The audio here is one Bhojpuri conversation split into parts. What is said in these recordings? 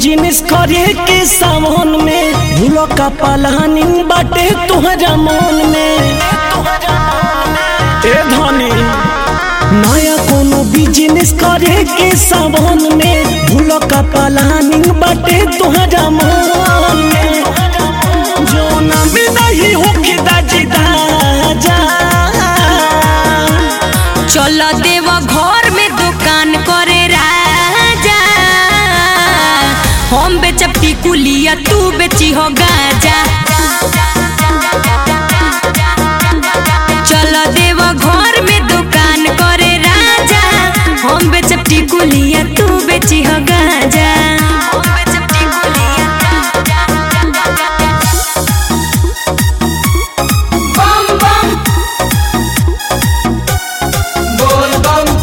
बिजनेस करे के सावन में भूलो का प्लानिंग बाटे तुहरा मन में ए धनी नया कोनो बिजनेस करे के सावन में भूलो का प्लानिंग बाटे तुहरा मन में जो ना में नहीं होके दाजी दाजा चल देव घर में दुकान करे राजा हम बेचब टिकुलिया तू बेची हो गाजा चल देव घर में दुकान करे राजा हम बेचब टिकुलिया तू बेची हो गाजा हम बेचब टिकुलिया बम बम बोल बम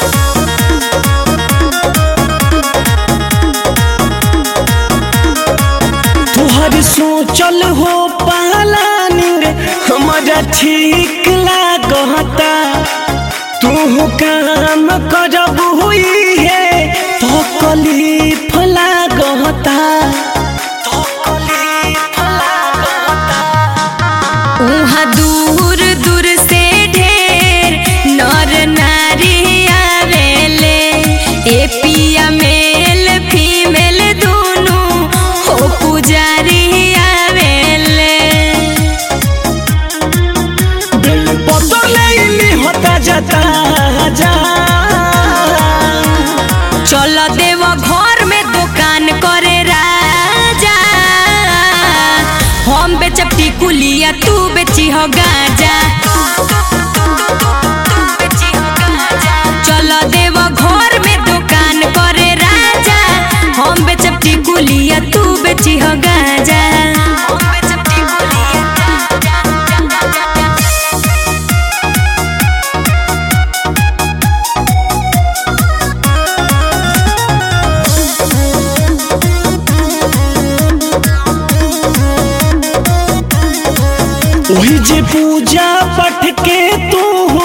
तुहर सोचल हो प्लानिंग हमारा ठीक लागता तू काम करब हुई है तो कलीफ लागता तो कलीफ लागता उहाँ दूर दूर से ढेर नर नारी आवेले ए पिया मेल फीमेल दुनु हो पुजारी आवेले बिल बदले होता जाता जा चल देव घर में दुकान करे राजा हम बेचब टिकुलिया तू बेची हो गाजा चल देव घर में दुकान करे राजा हम बेचब टिकुलिया तू बेची हो गाजा हम बेचब टिकुलिया वही जे पूजा पठ के तू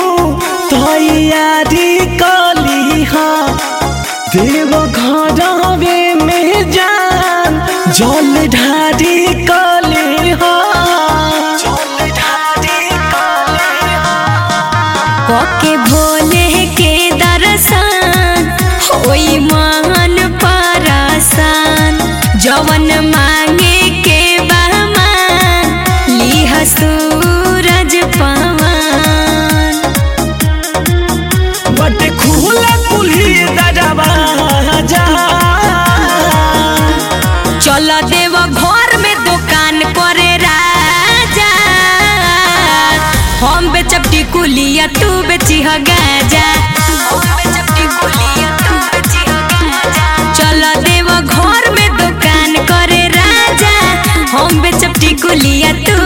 तैयारी कली हा देव घरवे में जान जल ढारी कली हा जल ढारी कली हा ओके भोले के दर्शन होई मन परसान जवन मांगे के बहमान लिह सूरज पवन बट खुला कुल्ही दरवा जा चल देव घर में दुकान करे राजा हम बेचब टिकुलिया तू बेची हो गाजा चल देव घर में दुकान करे राजा हम बेचब टिकुलिया तू